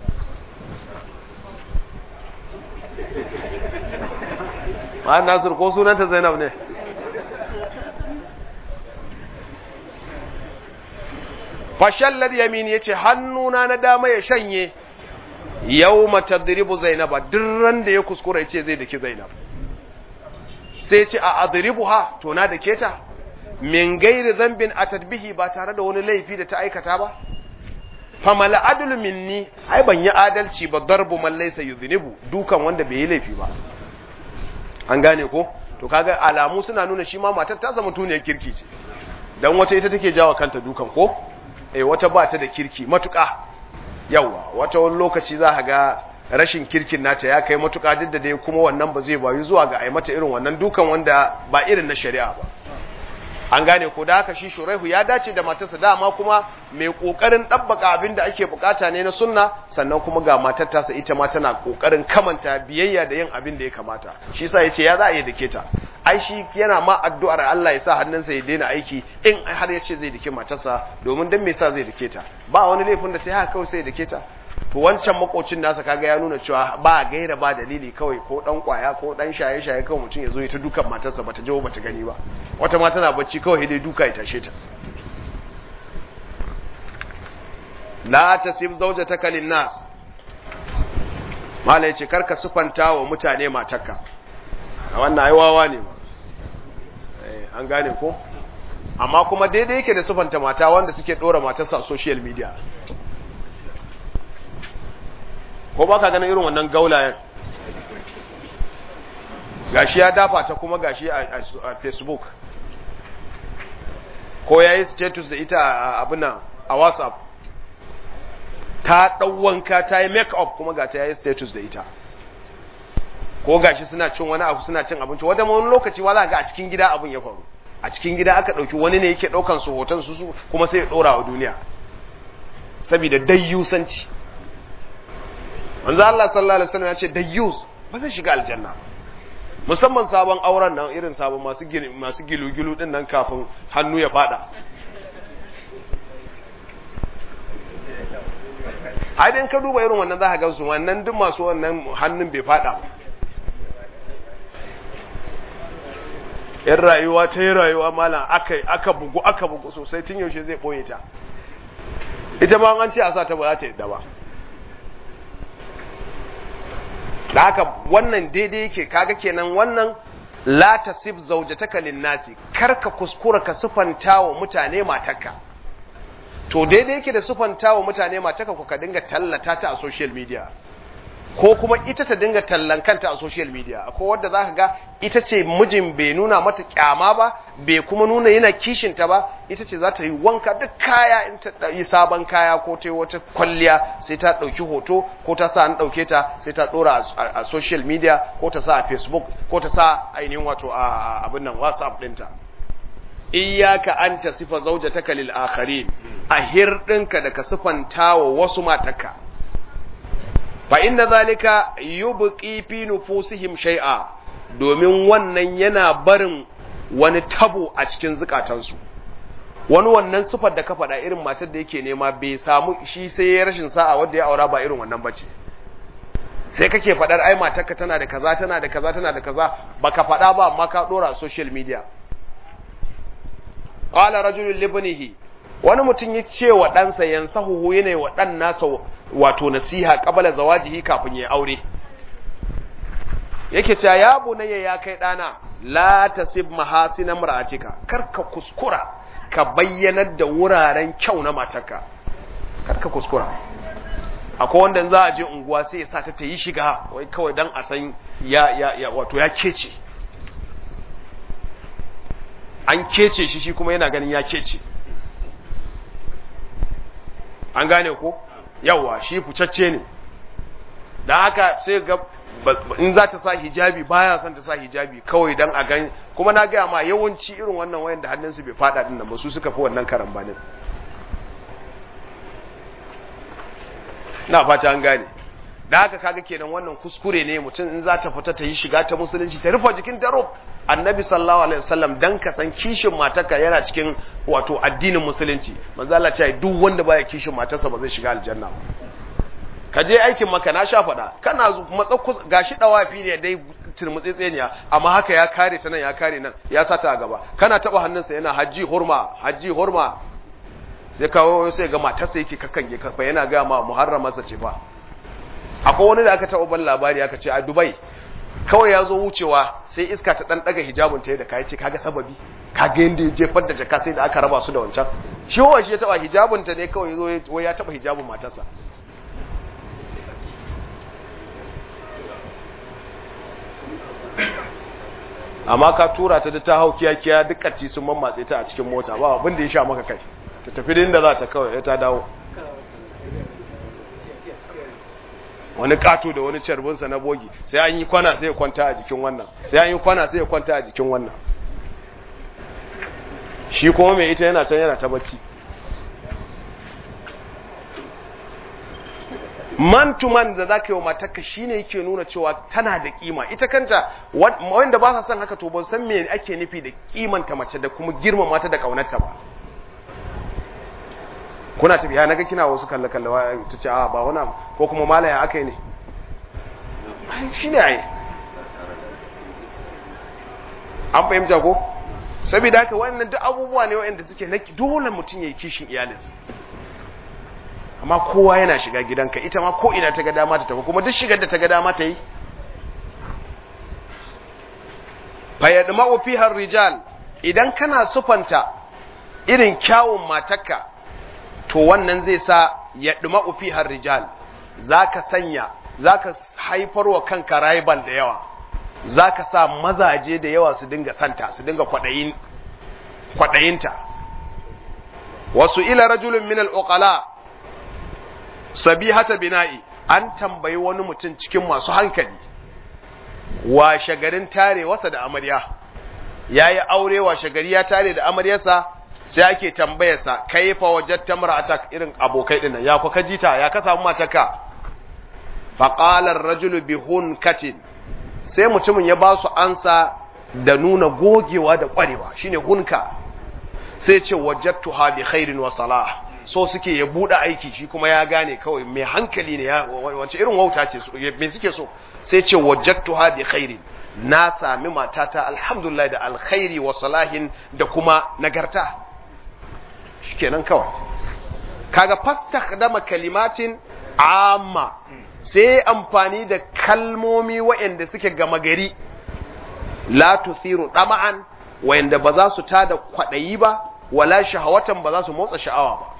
ma'an nasir ko sunanta zainab ne fashallar yamin ya ce hannuna na dama ya shanye yau matadiribu zainaba dirran da ya kuskura ya ce zai daki zainab sai ce a adiribu ha to na da keta min gairi zambin a tadbihi ba tare da wani laifi da ta aikata ba famal adlu minni ai ban yi adalci ba darbu man laysa yuznibu dukan wanda bai yi laifi ba an gane ko to kaga alamu suna nuna shi ma matar ta zama tuniyar kirki ce dan wata ita take jawa kanta dukan ko eh wata ba ta da kirki matuƙa yawa wata wani lokaci za ka ga rashin kirkin nata ya kai matuƙa duk da dai kuma wannan ba zai bayu zuwa ga ai mata irin wannan dukan wanda ba irin na shari'a ba an gane ko da haka shi shuraihu ya dace da matarsa dama kuma mai kokarin dabbaka abin da ake bukata ne na sunna sannan kuma ga matar tasa ita ma tana kokarin kamanta biyayya da yin abin da ya kamata shi yasa yace ya za a yi dake ta ai shi yana ma addu'ar Allah ya sa hannunsa ya daina aiki in har ya ce zai dake matarsa domin dan me yasa zai dake ta ba wani laifin da ta yi haka kawai sai ya dake ta to wancan makocin nasa kaga ya nuna cewa ba gaira ba dalili kawai ko dan kwaya ko dan shaye shaye kawai mutum ya zo ya ta dukan matarsa bata jawo bata gani ba wata ma tana bacci kawai dai duka ya tashe ta la tasib zawjataka linnas mala yace karka sufanta wa mutane matarka wannan ai wawa ne ma eh an gane ko amma kuma daidai yake da sufanta mata wanda suke dora matarsa a social media ko ba ka ganin irin wannan gaulayen gashi ya dafa ta kuma gashi a facebook ko ya yi status da ita a abin nan a whatsapp ta ɗauwanka ta yi make up kuma ga ta ya yi status da ita ko gashi suna cin wani abu suna cin abinci wadda wani lokaci wala ga a cikin gida abin ya faru a cikin gida aka ɗauki wani ne yake ɗaukan su hoton su kuma sai ya ɗora wa duniya saboda dayyusanci manzo Allah sallallahu alaihi wasallam ya ce dayyus ba zai shiga aljanna musamman sabon auren nan irin sabon masu masu gilu-gilu din nan kafin hannu ya fada ai dan ka duba irin wannan zaka ga su wannan duk masu wannan hannun bai fada yan rayuwa ta yi rayuwa malam aka aka bugu aka bugu sosai tun yaushe zai boye ta ita ma an ce a sa ta ba za ta yadda ba da haka wannan daidai yake kaga kenan wannan la tasib zawjataka linnasi karka kuskura ka sufanta wa mutane matarka to daidai yake da sufanta wa mutane matarka ku ka dinga tallata ta a social media ko kuma ita ta dinga tallan kanta a social media akwai wadda zaka ga ita ce mijin bai nuna mata kyama ba bai kuma nuna yana kishinta ba ita ce za ta yi wanka duk kaya in ta yi sabon kaya ko ta yi wata kwalliya sai ta ɗauki hoto ko ta sa an ɗauke ta sai ta ɗora a social media ko ta sa a facebook ko ta sa ainihin wato a abin nan whatsapp ɗinta iyaka an ta sifa zaujataka lil akharin a hirɗinka da ka sifanta wa wasu mataka fa inna zalika yubqi fi nufusihim shay'a domin wannan yana barin wani tabo a cikin zukatansu wani wannan sufar da ka faɗa irin matar da yake nema bai samu shi sai ya rashin sa'a wanda ya aura ba irin wannan bace sai kake faɗar ai matarka tana da kaza tana da kaza tana da kaza baka faɗa ba amma ka dora a social media qala rajulun libnihi wani mutum ya ce wa ɗansa yansahu yana wa ɗan nasa wato nasiha qabala zawajihi kafin ya aure yake cewa ya bunayya ya kai ɗana la tasib mahasina mar'atika karka kuskura ka bayyanar da wuraren kyau na matarka karka kuskura akwai wanda za a je unguwa sai ya sa ta ta yi shiga wai kawai dan a san ya ya, ya wato ya kece an kece shi shi kuma yana ganin ya kece an gane ko yawa shi fucacce ne da haka sai ga in za ta sa hijabi baya son ta sa hijabi kawai dan a gan kuma na gaya ma yawanci irin wannan wayan da hannunsu bai fada din nan ba su suka fi wannan karambanin na fata an gane da haka kaga kenan wannan kuskure ne mutum in za ta fita ta yi shiga ta musulunci ta rufe jikin ta rob annabi sallallahu alaihi wasallam dan ka san kishin matarka yana cikin wato addinin musulunci manzo Allah ya duk wanda baya kishin matarsa ba zai shiga aljanna ba ka je aikin maka na sha faɗa kana matsa gashi dawafi ne dai turmutsitseniya amma haka ya kare ta nan ya kare nan ya sa ta a gaba kana taba hannunsa yana hajji hurma hajji hurma sai kawo sai ga matarsa yake kakange kafa yana ga ma muharramarsa ce fa akwai wani da aka taɓa ban labari aka ce a dubai kawai ya zo wucewa sai iska ta dan daga hijabun ta da kai ce kaga sababi kaga yanda ya jefar da jaka sai da aka raba su da wancan shi wa shi ya taba hijabun ta ne kawai zo ya taba hijabun matarsa amma ka tura ta da ta hau kiyakiya duk katti sun mammatse ta a cikin mota ba abin da ya sha maka kai ta tafi da inda za ta kawai ta dawo wani kato da wani carbinsa na bogi sai an yi kwana sai ya kwanta a jikin wannan sai an yi kwana sai ya kwanta a jikin wannan shi kuma mai ita yana can yana ta bacci man to man da za ka yi wa matarka shi ne yake nuna cewa tana da kima ita kanta wanda ba sa son haka to ban san me ake nufi da kimanta mace da kuma girmama ta da kaunarta ba kuna tafiya naga kina wasu kalle kalle ta ce a ba wani ko kuma malaya aka yi ne shi ne ai an fahimta ko saboda haka wannan duk abubuwa ne waɗanda suke na dole mutum ya yi kishin iyalinsa amma kowa yana shiga gidanka ita ma ko ina ta ga dama ta tafi kuma duk shigar da ta ga dama ta yi fayyadma'u fiha rijal idan kana sufanta irin kyawun matarka to wannan zai sa yadma'u fiha rijal zaka sanya zaka haifar wa kanka rival da yawa zaka sa mazaje da yawa su dinga santa su dinga kwadayin kwadayinta wasu ila rajulun min al-uqala sabihata bina'i an tambayi wani mutum cikin masu hankali washe garin tare wasa da amarya yayi aure washe gari ya tare da amaryarsa sai ake tambayarsa kaifa wajadta mar'atak irin abokai dinnan ya ku kajita ya ka samu matarka fa qala ar-rajulu bi hunkatin sai mutumin ya ba su ansa da nuna gogewa da kwarewa shine hunka sai ce wajadtuha bi khairin wa salah so suke ya buɗe aiki shi kuma ya gane kawai mai hankali ne ya wace irin wauta ce me suke so sai ce wajadtuha bi khairin na sami matata alhamdulillah da alkhairi wa salahin da kuma nagarta shikenan kawai kaga fastakhdama kalimatin amma sai amfani da kalmomi waɗanda suke gama gari la tuthiru dama'an waɗanda ba za su tada kwaɗayi ba wala shahawatan ba za su motsa sha'awa ba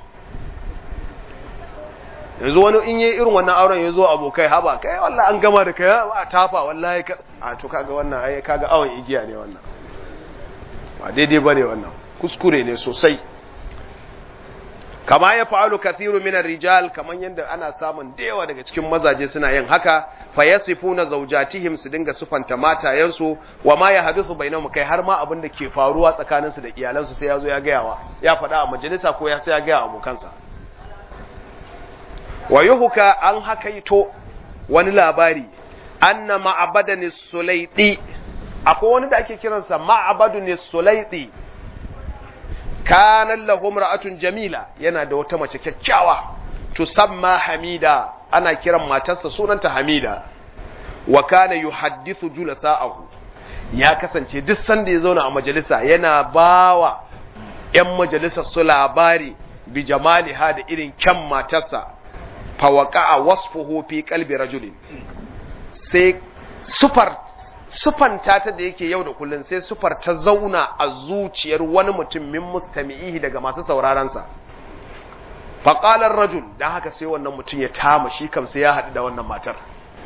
yanzu wani in yi irin wannan auren ya zo abokai haba kai wallahi an gama da kai a tafa wallahi ka a to kaga wannan ai kaga awon igiya ne wannan ba daidai bane wannan kuskure ne sosai kama ya fa'alu kathiru min rijal kaman yanda ana samun da yawa daga cikin mazaje suna yin haka fa yasifuna zawjatihim su dinga sufanta matayensu wa ma yahduthu bainahum kai har ma abin da ke faruwa tsakaninsu da iyalansu sai ya zo ya gayawa ya faɗa a majalisa ko ya sai ya gaya abokansa wa yuhuka an hakaito wani labari anna ma'abadan sulaiti akwai wani da ake kiransa ma'abadun sulaiti kana lahu imra'atun jamila yana da wata mace kyakkyawa tusamma hamida ana kiran matarsa sunanta hamida wa kana yuhaddithu julasa'ahu ya kasance duk sanda ya zauna a majalisa yana bawa ‘yan majalisar su labari bi jamaliha da irin kyan matarsa fawaka a wasfuhu fi kalbi rajulin sai sufar sufanta ta da yake yau da kullun sai sufar ta zauna a zuciyar wani mutum min mustami'ihi daga masu saurarensa faƙalar rajul don haka sai wannan mutum ya tama shi kam sai ya haɗu da wannan matar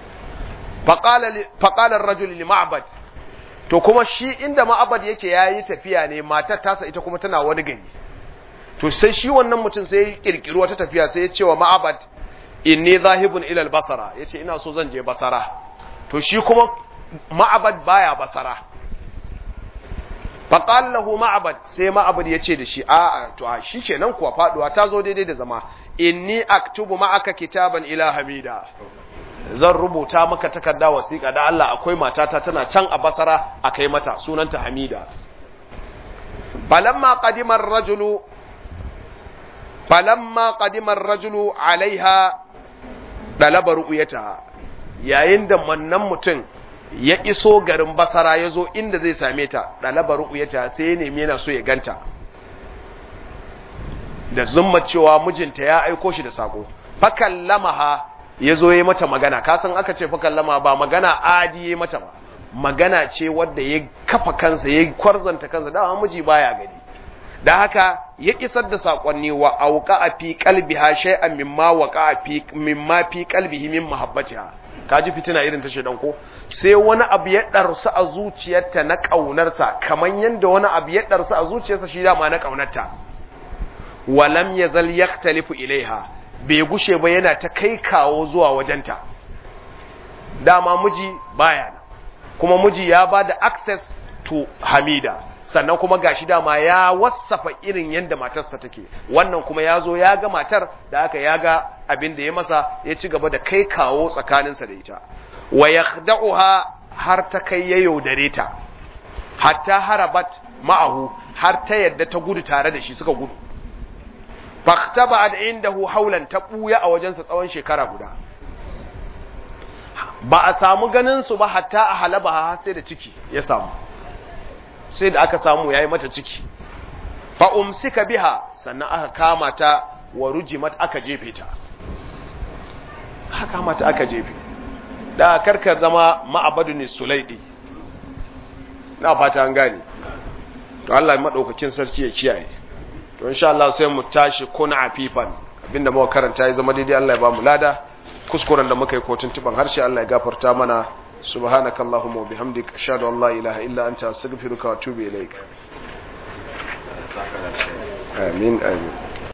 faƙalar rajul li ma'abad to kuma shi inda ma'abad yake ya yi tafiya ne matar tasa ita kuma tana wani gari to sai shi wannan mutum sai ya ƙirƙiri wata tafiya sai ya ce wa ma'abad inni zahibun ilal basara ya ce ina so zan je basara to shi kuma ma'abad baya basara faƙal lahu ma'abad sai ma'abad ya ce da shi a to a shi kenan kuwa faɗuwa ta zo daidai da zama inni aktubu ma'aka kitaban ila hamida zan rubuta maka takarda wasiƙa da Allah akwai matata tana can a basara a kai mata sunanta hamida falamma qadima ar-rajulu falamma qadima ar-rajulu alaiha dalaba ru'yataha yayin da wannan mutum ya iso garin basara ya zo inda zai same ta dalaba ru'yataha sai ya nemi yana so ya ganta da zumma cewa mijinta ya aiko shi da sako fakallamaha ya zo ya mata magana kasan aka ce fakallama ba magana adi ya mata ba magana ce wadda ya kafa kansa ya kwarzanta kansa dama miji baya gani da haka ya isar da sakonni wa auqa a fi qalbiha shay'an mimma waqa a fi mimma fi qalbihi min mahabbatiha kaji fitina irin ta shedan ko sai wani abu ya darsu a zuciyarta na kaunarsa kaman yanda wani abu ya darsu a zuciyarsa shi dama na kaunarta walam yazal yaktalifu ilaiha bai gushe ba yana ta kai kawo zuwa wajenta dama miji baya nan kuma miji ya ba da access to hamida sannan kuma gashi dama ya wasafa irin yadda matarsa take wannan kuma ya zo ya ga matar da aka ya ga abin da ya masa ya ci gaba da kai kawo tsakaninsa da ita wa yakhda'uha har ta kai ya yaudare ta hatta harabat ma'ahu har ta yadda ta gudu tare da shi suka gudu faktaba da indahu haulan ta buya a wajensa tsawon shekara guda ba a samu ganin su ba hatta a halaba har sai da ciki ya samu sai da aka samu yayi mata ciki fa umsika biha sannan aka kama ta wa rujimat aka jefe ta aka kama ta aka jefe da karkar zama ma'abadu ne sulaidi na fata an gane to Allah ya madaukakin sarki ya kiyaye to insha Allah sai mu tashi kuna afifan abinda muka karanta ya zama daidai Allah ya ba mu lada kuskuren da muka yi ko tuntuban harshe Allah ya gafarta mana subhanakallahumma wa bihamdika ashhadu an la ilaha illa anta astaghfiruka wa atubu ilaik amin amin